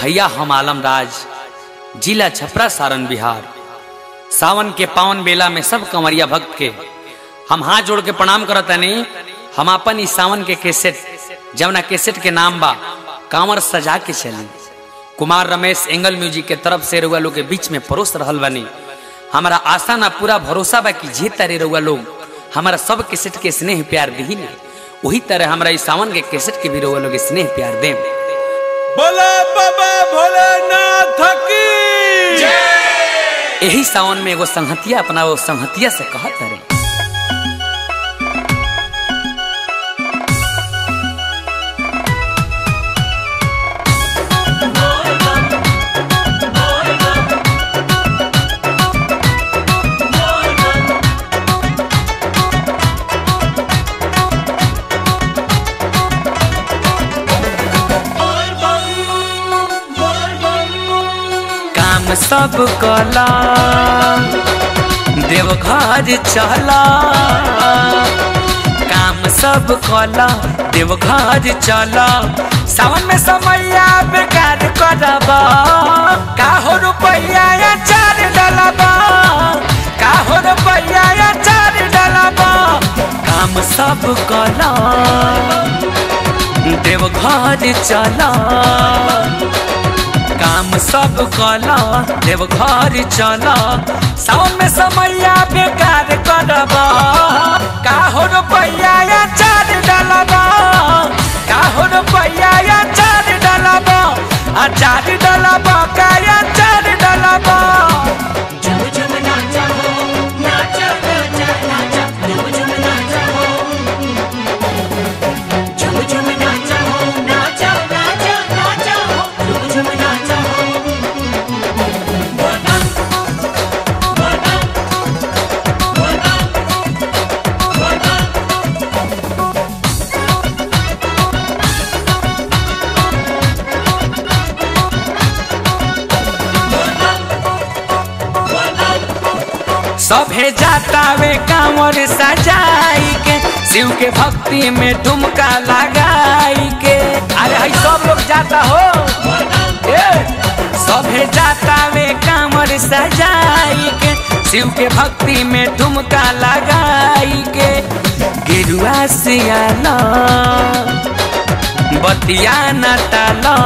भैया हम आलम राज जिला छपरा सारण बिहार सावन के पावन बेला में सब कंवरिया भक्त के हम हाथ जोड़ के प्रणाम करत नहीं हम अपन इस सावन के केसेट जवना केसेट के नाम बा कांवर सजा के चली कुमार रमेश एंगल म्यूजिक के तरफ से रउआ लोग के बीच में परोस रहल बनी हमारा आशा ना पूरा भरोसा बा कि जे तारे रउआ लोग हमारा सब केसेट के स्नेह प्यार दी ना वही तरह हमारा इस सावन के केसेट के भी रउआ लोग स्नेह प्यार दें बोला बाबा भोलेनाथ की यही सावन में एगो संहतिया अपना वो संहतिया से कहत रे काम सब कला देवघर चला काम सब कला देवघर चला सावन में समैया बेकार करबा का हो रुपैया या चार डलबा का हो रुपैया या चार डलबा काम सब कला देवघर चला काम सब कला देवघर चला सावन में समैया बेकार करबा का हो रुपैया या चार डलबा का हो रुपैया या चार डलबा आ चार डलबा का या चार डलबा झुम झुम नाचा हो नाचा नाचा नाचा झुम झुम नाचा हो झुम झुम नाचा हो नाचा नाचा नाचा हो झुम झुम नाचा हो बोला बोला बोला बोला सभे जाता वे कांवर सजाई के शिव के भक्ति में ठुमका लगाई के अरे हई सब लोग जाता हो ए, सभे जाता वे कांवर सजाई के शिव के भक्ति में ठुमका लगाई के गिरुआ सियाला बतिया न टाला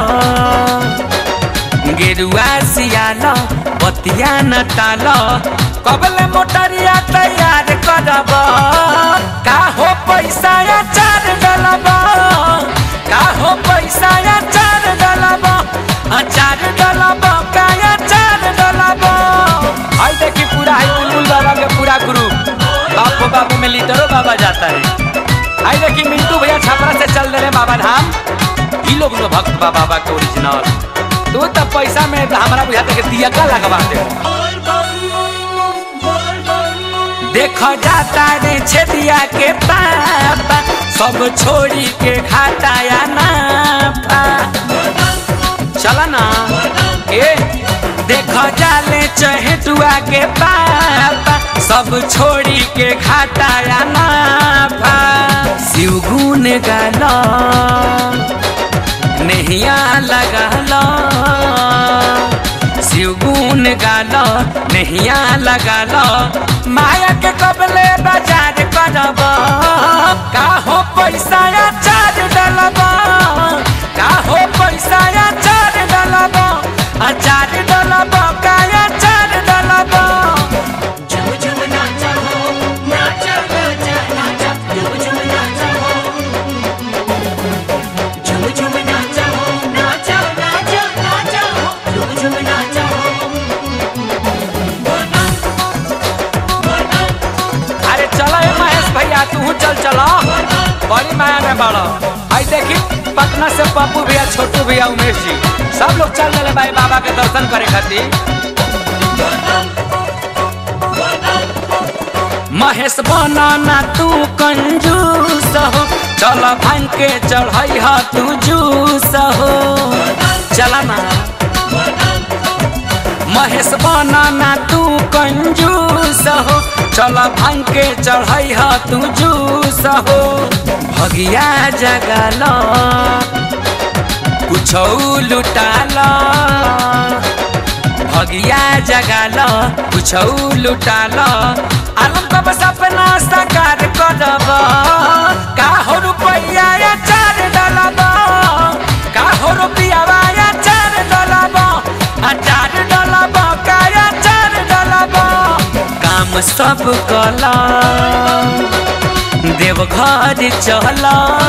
गेरुआ सियाला बतिया न टाल कबले मोटरिया तैयार करब का हो पैसा या चार डलब का हो पैसा या चार डलब आ चार डलब का या चार डलब आई देखी पूरा हाई बुलबुल बाबा के पूरा ग्रुप बापू बाबू में लीडरो बाबा जाता है आई देखी मिंटू भैया छपरा से चल रहे बाबा धाम ई लोग लो भक्त बा बाबा के ओरिजिनल तू तो पैसा में हमारा बुझाते के दिया का लगवा दे देख जाता रे छेदिया के पापा सब छोड़ी के खाता या नाफा चला ना ए देख जाले चहेटुआ के पापा सब छोड़ी के खाता या नाफा शिव गुण गाला नहिया लगाला शिव गुण गाला नहिया लगाला माया के कबले बाजार करब का हो पैसा या चार डलब का हो पैसा या चार डलब आ चार डलब का या चार डलब झुम झुम नाचा हो नाचा नाचा नाचा झुम झुम नाचा हो झुम झुम नाचा हो नाचा नाचा नाचा हो झुम झुम नाचा हो बोला बोला अरे चला ए महेश भैया तू चल चला बड़ी माया में बड़ा आई देखी पटना से पप्पू भैया छोटू भैया उमेश जी सब लोग चल रहे भाई बाबा के दर्शन करे खातिर महेश बनाना तू कंजूस हो चल भांग के चढ़ाई हा तू जूस हो चला ना महेश बनाना तू कंजूस हो चल भांग के चढ़ाई हा तू जूस हो भगिया जगल कुछ लुटाल भगिया जगाल कुछ लुटाल आलम कब सपना साकार करब का हो रुपया या चार डलब का हो रुपया या चार डलब आ चार डलब का या चार डलब काम सब कला देवघर चल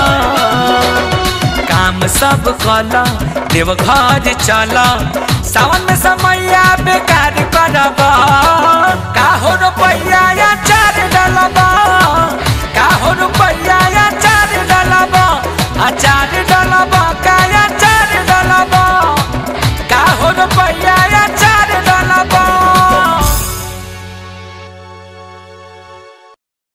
काम सब कल देवघर चल सावन में समैया बेकार करब का हो रो